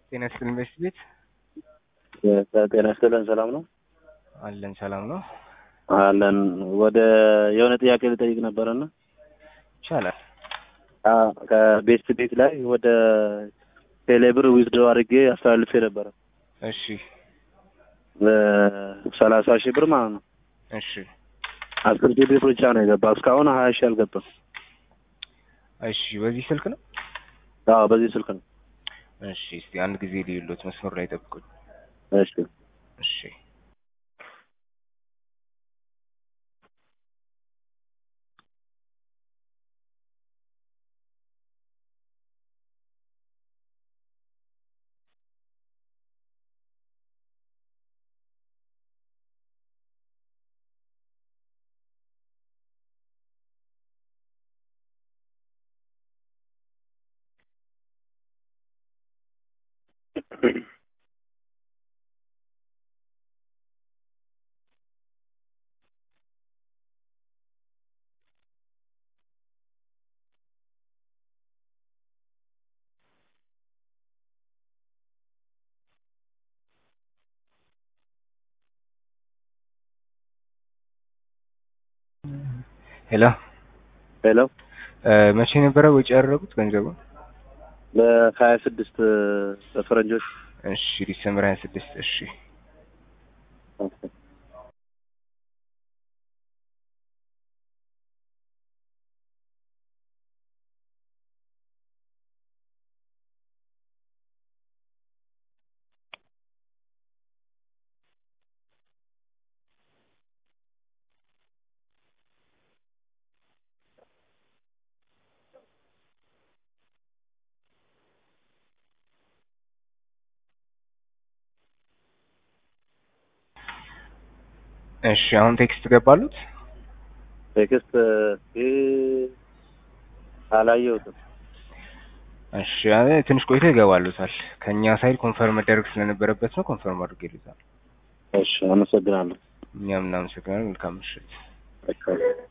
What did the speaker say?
ጤና ይስጥልኝ በሽት ቤት ጤና ይስጥልን። ሰላም ነው አለን። ሰላም ነው አለን። ወደ የሆነ ጥያቄ ልጠይቅ ነበረና ይቻላል። ከቤስት ቤት ላይ ወደ ቴሌብር ዊዝድሮ አድርጌ አስተላልፌ ነበረ እሺ ሰላሳ ሺህ ብር ማለት ነው። እሺ አስር ሺህ ብር ብቻ ነው የገባ እስካሁን ሀያ ሺህ አልገባም። እሺ በዚህ ስልክ ነው? አዎ በዚህ ስልክ ነው። እሺ እስቲ አንድ ጊዜ ልዩሎት መስመር ላይ ጠብቁኝ። እሺ እሺ ሄሎ ሄሎ መቼ ነበረ ወጪ ያደረጉት ገንዘቡን? በሀያ ስድስት በፈረንጆች እሺ ዲሰምበር ሀያ ስድስት እሺ እሺ አሁን ቴክስት ገባሉት? ቴክስት አላየሁትም። እሺ አይ ትንሽ ቆይቶ ይገባሉታል። ከኛ ሳይድ ኮንፈርም መደረግ ስለነበረበት ነው ኮንፈርም አድርጌልታል። እሺ አመሰግናለሁ። እኛም እናመሰግናለን። መልካም ምሽት። Okay.